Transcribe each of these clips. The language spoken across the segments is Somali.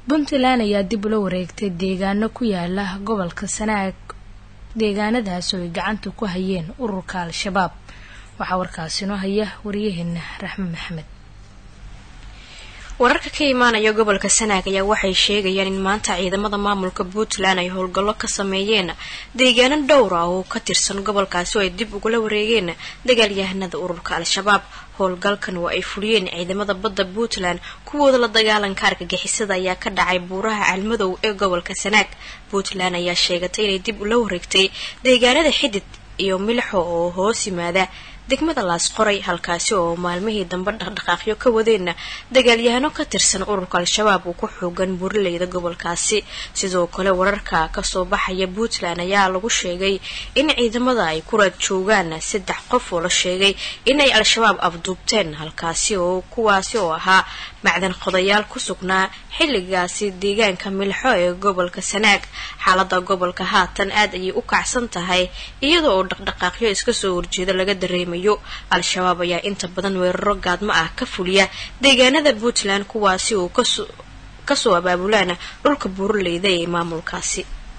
puntland ayaa dib ula wareegtay deegaano ku yaala gobolka sanaag deegaanadaas oo ay gacanta ku hayeen ururka al-shabaab waxaa warkaasinoo haya wariyaheena raxme maxamed wararka ka imaanaya gobolka sanaag ayaa waxay sheegayaan in maanta ciidamada maamulka puntland ay howlgallo ka sameeyeen deegaano dhowr ah oo ka tirsan gobolkaasi oo ay dib ugula wareegeen dagaalyahanada ururka al-shabaab howlgalkan oo ay fuliyeen ciidamada badda puntland kuwooda la dagaalanka argagixisada ayaa ka dhacay buuraha calmadow ee gobolka sanaag puntland ayaa sheegatay inay dib ula wareegtay deegaanada xidid iyo milixo oo hoos yimaada degmada laasqoray halkaasi oo maalmihii dambe dhaqdhaqaaqyo ka wadeenna dagaalyahano ka tirsan ururka al-shabaab uu ku xoogan buuraleyda gobolkaasi sidoo kale wararka kasoo baxaya puntland ayaa lagu sheegay in ciidamada ay ku raad joogaan saddex qof oo la sheegay in ay al-shabaab afduubteen halkaasi oo kuwaasi oo ahaa macdan qodayaal ku sugnaa xilligaasi deegaanka milxo ee gobolka sanaag xaalada gobolka haatan aad ayay u kacsan tahay iyada oo dhaqdhaqaaqyo iska soo horjeeda laga dareemayo al-shabaab ayaa inta badan weeraro gaadmo ah ka fuliya deegaanada puntland kuwaasi oo kasoo abaabulaan dhulka buuraleyda ee maamulkaasi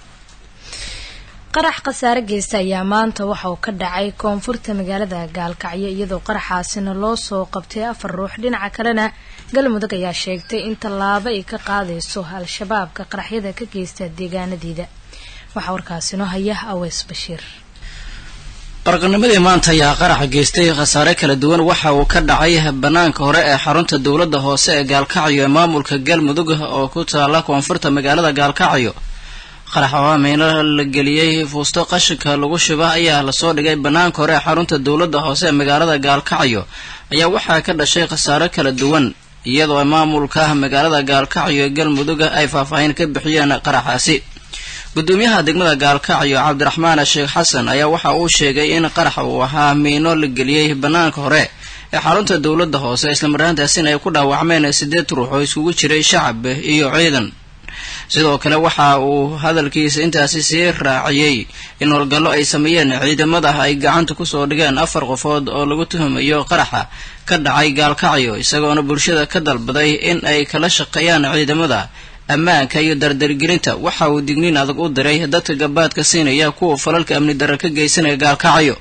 qarax khasaare geysta ayaa maanta waxa uu ka dhacay koonfurta magaalada gaalkacyo iyadoo qaraxaasina loo soo qabtay afar ruux dhinaca kalena galmudug ayaa sheegtay in tallaabo ay ka qaadayso al-shabaabka qaraxyada ka geysta deegaanadeeda waxaa warkaasinoo haya aweys bashiir barqanimadii maanta ayaa qaraxa geystay khasaare kala duwan waxa uu ka dhacay banaanka hore ee xarunta dowladda hoose ee gaalkacyo ee maamulka galmudug oo ku taala koonfurta magaalada gaalkacyo qarax oo miino la geliyey fuusto qashinka lagu shuba ayaa lasoo dhigay banaanka hore ee xarunta dowladda hoose ee magaalada gaalkacyo ayaa waxaa ka dhashay khasaaro kala duwan iyadoo maamulka magaalada gaalkacyo ee galmudug ay faahfaahin ka bixiyeen qaraxaasi gudoomiyaha degmada gaalkacyo cabdiraxmaan sheekh xasan ayaa waxa uu sheegay in qarax uu ahaa miino la geliyey banaanka hore ee xarunta dowladda hoose islamarhaantaasina ay ku dhaawacmeen sideed ruux oo iskugu jiray shacab iyo ciidan sidoo kale waxa uu hadalkiisa intaasi sii raaciyey in howlgallo ay sameeyeen ciidamada ay gacanta kusoo dhigeen afar qofood oo lagu tuhumayo qaraxa ka dhacay gaalkacyo isagoona bulshada ka dalbaday in ay kala shaqeeyaan ciidamada ammaanka iyo dardargelinta waxa uu digniin adag u diray dadka gabaadka siinaya kuwa falalka amni darra ka geysanaya gaalkacyo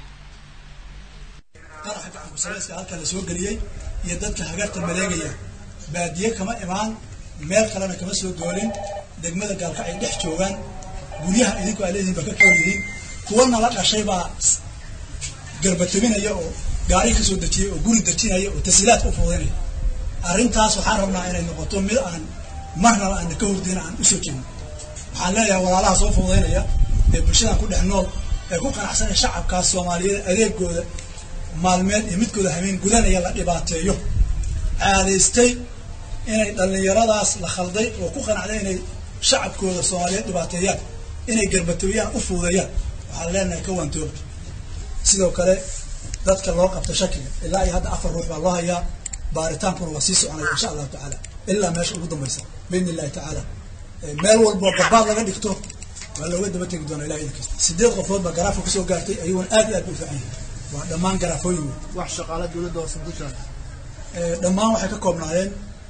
qaraxa gacankusalayska halka la soo geliyey iyo dadka hagarta maleegaya baadiye kama imaan meel kalena kama soo doolin degmada gaalkacay dhex joogaan guryaha idinku aa leedihin baa ka koor yihiin kuwana la dhashay baa garbatobinaya oo gaari ka soo dejiyay oo guri dejinaya oo tasiilaadka u fuudaynaya arrintaas waxaan rabnaa inay noqoto mid aan marnaba aana ka hordeyna aan usoo jeedno waxaan leeyahay walaalaha soo fuudaynaya ee bulshadan ku dhex nool ee ku qanacsanaya shacabkaas soomaaliyeed adeegooda maalmeed iyo midkooda habeen gudanaya la dhibaateeyo caadaystay inay dhallinyaradaas la khalday oo ku qanacday inay shacabkooda soomaaliyeed dhibaateeyaan inay garbatooyaan u fuudeeyaan waxaan leenahay ka waantooba sidoo kale dadka loo qabta shakiga ilaa iyo hadda afar ruux baa loo hayaa baaritaankuna waa sii soconaya insha allahu tacaala ilaa meesha ugu dambaysa biidni illahi tacaala meel walboo gabaad laga dhigto waa looga daba tegi doonaa ilaha idin kasta sideed qofood baa garaafka kusoo gaartay ayaguna aad iyo aad bay u fiican yihin waa dhammaan garaafooyin wey wax shaqaala dowladda hoose ku jira dhammaan waxay ka koobnaayeen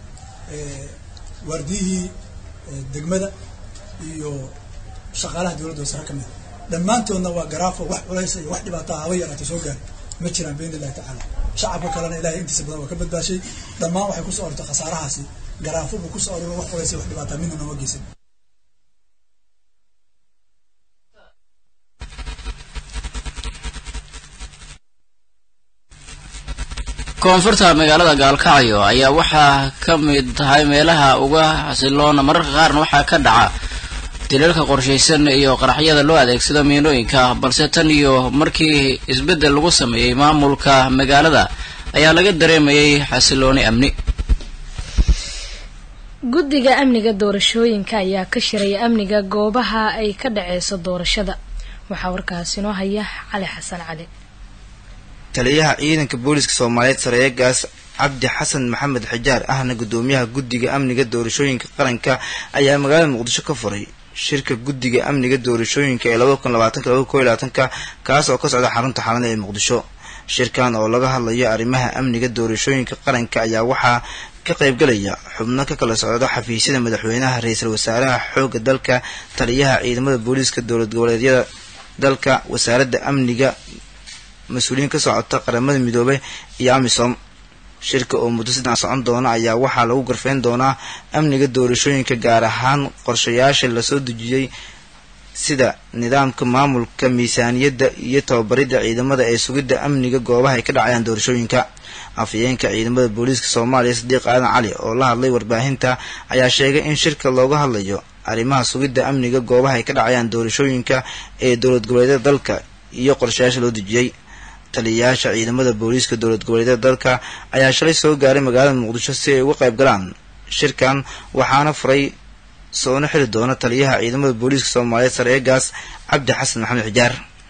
waardiyihii degmada iyo shaqaalaha dowladda hoose rag ka mida dhammaantoodna waa garaafo wax culaysa iyo wax dhibaataa haba yaraata soo gaar ma jiraan biidni illahi tacaala shacabka kalena ilahay intiisa badan waa ka badbaashay dhammaan waxay kusoo ortay khasaarahaasi garaafo buu kusoo ororo wax culaysa wax dhibaataa midna nooma geysan koonfurta magaalada gaalkacyo ayaa waxaa ka mid tahay meelaha uga xasiloona mararka qaarna waxaa ka dhaca dilalka qorshaysan iyo qaraxyada loo adeegsado miinooyinka balse tan iyo markii isbeddel lagu sameeyey maamulka magaalada ayaa laga dareemayay xasilooni amni guddiga amniga doorashooyinka ayaa ka shiraya amniga goobaha ay ka dhaceyso doorashada waxaa warkaasi noo haya cali xasan cali taliyaha ciidanka booliska soomaaliyeed sareegaas cabdi xasan maxamed xijaar ahna gudoomiyaha guddiga amniga doorashooyinka qaranka ayaa magaalada muqdisho ka furay shirka guddiga amniga doorashooyinka ee labada kun labaatanka labada ko iyo labaatanka kaas oo ka socda xarunta xalada ee muqdisho shirkan oo laga hadlayo arrimaha amniga doorashooyinka qaranka ayaa waxaa ka qaybgalaya xubno ka kala socda xafiisyada madaxweynaha ra-iisul wasaaraha xoogga dalka taliyaha ciidamada booliiska dowlad goboleedyada dalka wasaaradda amniga mas-uuliyiin ka socota qaramada midoobay iyo amisom shirka oo muddo saddex socon doona ayaa waxaa lagu garfeyn doonaa amniga doorashooyinka gaar ahaan qorshayaasha lasoo dejiyey sida nidaamka maamulka miisaaniyadda iyo tababaridda ciidamada ee sugidda amniga goobaha ay ka dhacayaan doorashooyinka afhayeenka ciidamada booliiska soomaaliya sadiiq aadan cali oo la hadlay warbaahinta ayaa sheegay in shirka looga hadlayo arrimaha sugidda amniga goobaha ay ka dhacayaan doorashooyinka ee dowlad goboleedyada dalka iyo qorshayaasha loo dejiyey taliyayaasha ciidamada booliiska dowlad goboleedyada dalka ayaa shalay soo gaaray magaalada muqdisho si ay uga qayb galaan shirkan waxaana furay soona xili doona taliyaha ciidamada booliiska soomaaliyeed sareegaas cabdi xasan maxamed xijaar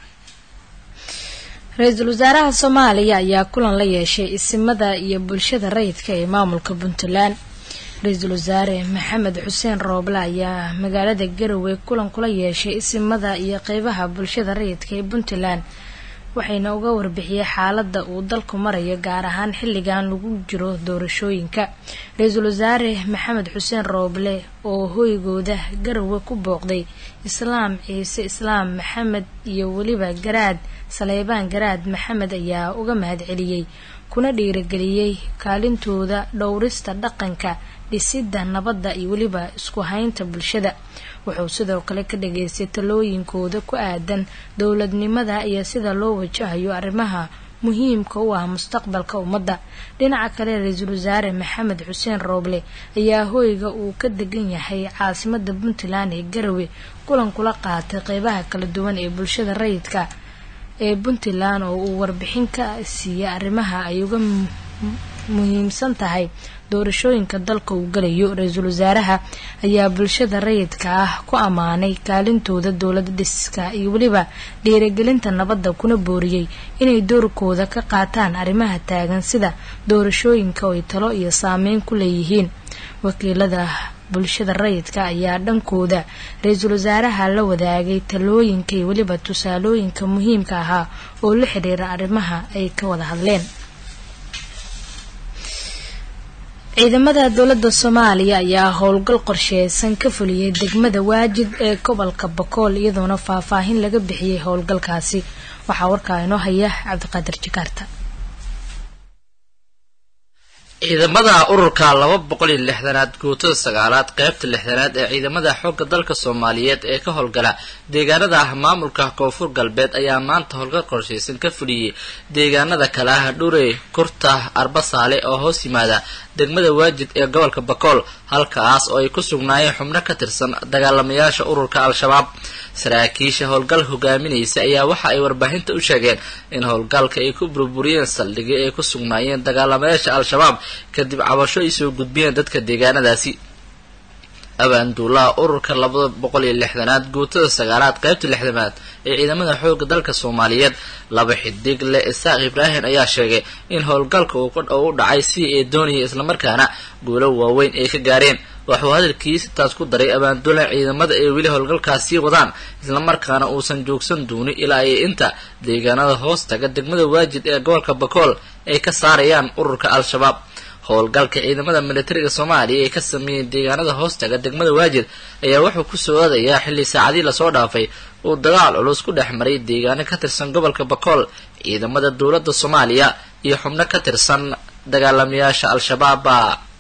ra-iisul wasaaraha soomaaliya ayaa kulan la yeeshay isimada iyo bulshada rayidka ee maamulka puntland ra-iisul wasaare maxamed xuseen rooble ayaa magaalada garowe kulan kula yeeshay isimada iyo qeybaha bulshada rayidka ee puntland waxayna uga warbixiyey xaalada uu dalku marayo gaar ahaan xilligan lagu jiro doorashooyinka ra-iisul wasaare maxamed xuseen rooble oo hoygooda garowe ku booqday islaam ciise islaam maxamed iyo weliba garaad saleybaan garaad maxamed ayaa uga mahadceliyey kuna dhiirageliyey kaalintooda dhowrista dhaqanka dhisidda nabadda iyo weliba isku haynta bulshada wuxuu sidoo kale ka dhageystay talooyinkooda ku aadan dowladnimada iyo sida loo wajahayo arrimaha muhiimka u ah mustaqbalka ummadda dhinaca kale ra-iisul wasaare maxamed xuseen rooble ayaa hoyga uu ka degan yahay caasimada puntland ee garowe kulan kula qaatay qeybaha kala duwan ee bulshada rayidka ee puntland oo uu warbixin ka siiyey arrimaha ay uga muhiimsan tahay doorashooyinka dalka uu galayo ra-iisul wasaaraha ayaa bulshada rayidka ah ku ammaanay kaalintooda dowlad dhiska iyo weliba dhiiragelinta nabadda kuna booriyey inay doorkooda ka qaataan arrimaha taagan sida doorashooyinka oo ay talo iyo saameyn ku leeyihiin wakiilada bulshada rayidka ayaa dhankooda ra-iisul wasaaraha la wadaagay talooyinka iyo weliba tusaalooyinka muhiimka ahaa oo la xidhiira arrimaha ay ka wada hadleen ciidamada dowladda soomaaliya ayaa howlgal qorsheysan ka fuliyey degmada waajid ee gobolka bakool iyadoona faahfaahin laga bixiyey howlgalkaasi waxaa warkaa inoo haya cabdiqaadir jakaarta ciidamada ururka laba boqol iyo lixdanaad guutada sagaalaad qeybta lixdanaad ee ciidamada xoogga dalka soomaaliyeed ee ka howlgala deegaanada ah maamulka koonfur galbeed ayaa maanta howlgal qorsheysan ka fuliyey deegaanada kale ah dhurey kurta arbasaale oo hoos yimaada degmada waajid ee gobolka bakool halkaas oo ay ku sugnaayeen xubno ka tirsan dagaalamayaasha ururka al-shabaab saraakiisha howlgal hogaaminaysa ayaa waxa ay warbaahinta u sheegeen in howlgalka ay ku burburiyeen saldhigyo ay ku sugnaayeen dagaalamayaasha al-shabaab kadib cabasho ay soo gudbiyeen dadka deegaanadaasi abaanduulaha ururka labada boqol iyo lixdanaad guutada sagaalaad qeybta lixdanaad ee ciidamada xooga dalka soomaaliyeed laba xidig le isaaq ibraahim ayaa sheegay in howlgalka uu u dhacay sidii ay doonayay islamarkaana guulo waaweyn ay ka gaareen waxuu hadalkiisa taas ku daray abaanduulaha ciidamada ay weli howlgalkaas sii wadaan islamarkaana uusan joogsan doonin ilaa ay inta deegaanada hoos taga degmada waajid ee gobolka bakool ay ka saarayaan ururka al-shabaab howlgalka ciidamada militariga soomaaliya ee ka sameeyey deegaanada hoostaga degmada waajid ayaa wuxuu ku soo aadayaa xilli saacadii lasoo dhaafay uu dagaal culus ku dhex maray deegaano ka tirsan gobolka bakool ciidamada dowladda soomaaliya iyo xubno ka tirsan dagaalamayaasha al-shabaaba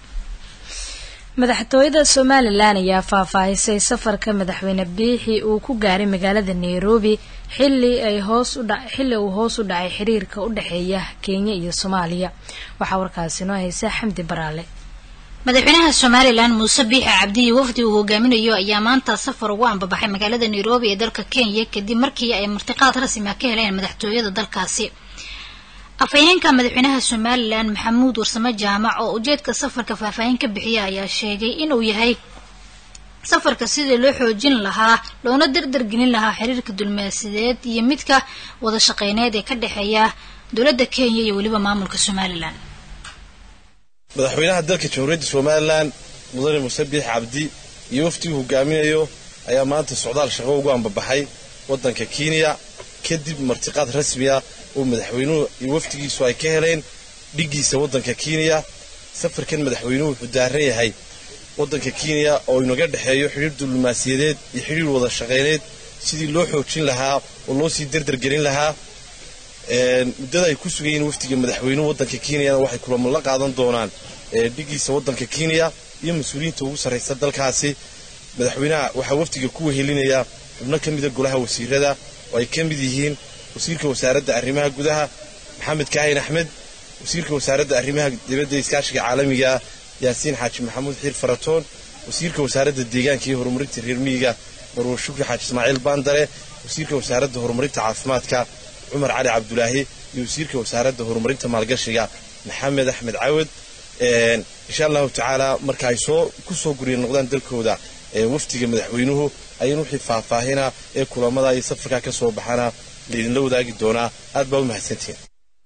madaxtooyada somalilan ayaa faahfaahisay safarka madaxweyne biixi uu ku gaaray magaalada nairobi xilli ay hoos udha xilli uu hoos u dhacay xiriirka u dhexeeya kenya iyo soomaaliya waxaa warkaasi noo haysa xamdi baraale madaxweynaha somalilan muuse biixi cabdiyi wafdi uu hogaaminayo ayaa maanta safar ugu ambabaxay magaalada nairobi ee dalka kenya kadib markii ay martiqaad rasmi ah ka heleen madaxtooyada dalkaasi afhayeenka madaxweynaha somalilan maxamuud warsame jaamac oo ujeedka safarka faahfaahin ka bixiya ayaa sheegay inuu yahay safarka sidii loo xoojin lahaa loona dardargelin lahaa xiriirka dulmaasideed iyo midka wada shaqeyneed ee ka dhexeeya dowladda kenya iyo weliba maamulka somalilan madaxweynaha dalka jamhuuriyadda somalilan mudane muuse biix cabdi iyo waftiguu hogaaminayo ayaa maanta socdaal shaqo ugu ambabaxay waddanka kenya kadib martiqaad rasmi ah oo madaxweynuhu iyo wafdigiisu ay ka heleen dhiggiisa waddanka kenya safarkan madaxweynuhu wuxuu daaran yahay waddanka kenya oo inaga dhexeeyo xidhiir diblomaasiyadeed iyo xidhiir wada shaqayneed sidii loo xoojin lahaa oo loo sii derdergelin lahaa muddada ay ku sugan yihiin wafdiga madaxweynuhu waddanka kenyana waxay kulamo la qaadan doonaan dhigiisa waddanka kenya iyo mas-uuliyiinta ugu sarraysa dalkaasi madaxweynaha waxaa wafdiga ku wehelinaya xubno ka mida golaha wasiirada oo ay ka mid yihiin wasiirka wasaaradda arrimaha gudaha maxamed kaahin axmed wasiirka wasaaradda arrimaha dibadda iskaashiga caalamiga yaasiin xaaji maxamuud xiir faratoon wasiirka wasaaradda deegaanka iyo horumarinta reer miyiga marwo shukri xaaji ismaaciil baandare wasiirka wasaaradda horumarinta caafimaadka cumar cali cabdulaahi iyo wasiirka wasaaradda horumarinta maalgashiga maxamed axmed cawad insha allahu tacaala marka ay soo ku soo gurya noqdaan dalkooda wafdiga madaxweynuhu ayaan wixii faahfaahina ee kulamada iyo safarkaa ka soo baxana laydinla wadaagi doonaa aad baa u mahadsantihiin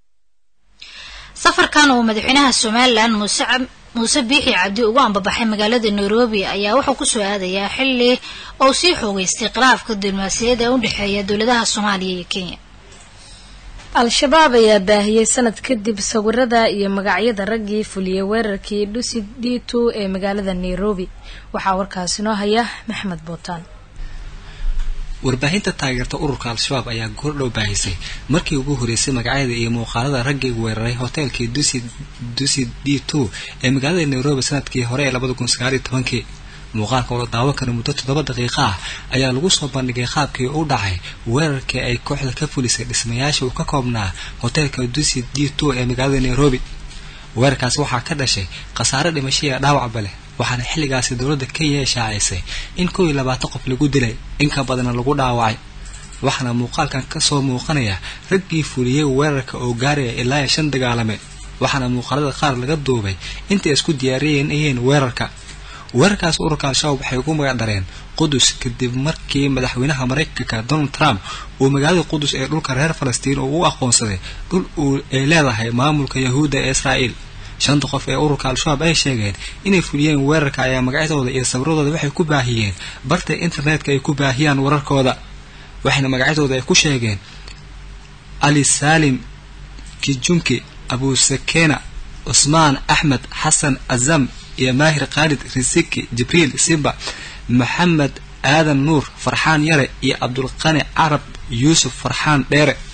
safarkan uu madaxweynaha somalilan muuse muuse biixi cabdi ugu ambabaxay magaalada nairobi ayaa wuxuu kusoo aadayaa xili uu sii xoogeystay khilaafka diblomaasiyadda ee u dhexeeya dowladaha soomaaliya iyo kenya al-shabaab ayaa baahiyey sanad kadib sawirada iyo magacyada raggii fuliyey weerarkii dhusi d two ee magaalada nairobi waxaa warkaasi noo haya maxmed bootaan warbaahinta taageerta ururka al-shabaab ayaa goordhow baahisay markii ugu horeysay magacyada iyo muuqaalada raggii weeraray hoteelkii dusi dusi d two ee magaalada nairobi sanadkii hore ee labada kun sagaaliyo tobankii muuqaalka oo la daawan kara muddo toddoba daqiiqa ah ayaa lagu soo bandhigay qaabkii u dhacay weerarkii ay kooxda ka fulisay dhismayaasha uu ka koobnaa hoteelka dusi d two ee magaalada nairobi weerarkaasi waxaa ka dhashay khasaare dhimasho iyo dhaawacba leh waxaana xilligaasi dowladda kenya shaacisay in kow iyo labaatan qof lagu dilay inka badanna lagu dhaawacay waxaana muuqaalkan kasoo muuqanaya raggii fuliyey weerarka oo gaaraya ilaa iyo shan dagaalame waxaana muuqaalada qaar laga duubay intay isku diyaariyeen weerarka weerarkaas ururka al-shabaab waxay ugu magac dareen qudus kadib markii madaxweynaha maraykanka donald trump uu magaalada qudus ee dhulka reer falastiin uu u aqoonsaday dhul uu ay leedahay maamulka yahuudda ee israa'iil shanta qof ee ururka al-shabaab ay sheegeen inay fuliyeen weerarka ayaa magacyadooda iyo sawiradooda waxay ku baahiyeen barta internetka ay ku baahiyaan wararkooda waxayna magacyadooda ay ku sheegeen ali salim kijunki abu sakena cusmaan axmed xasan azam iyo maahir khaalid risiki jibriil simba maxamed aadan nuur farxaan yare iyo cabdulqani carab yuusuf farxaan dheere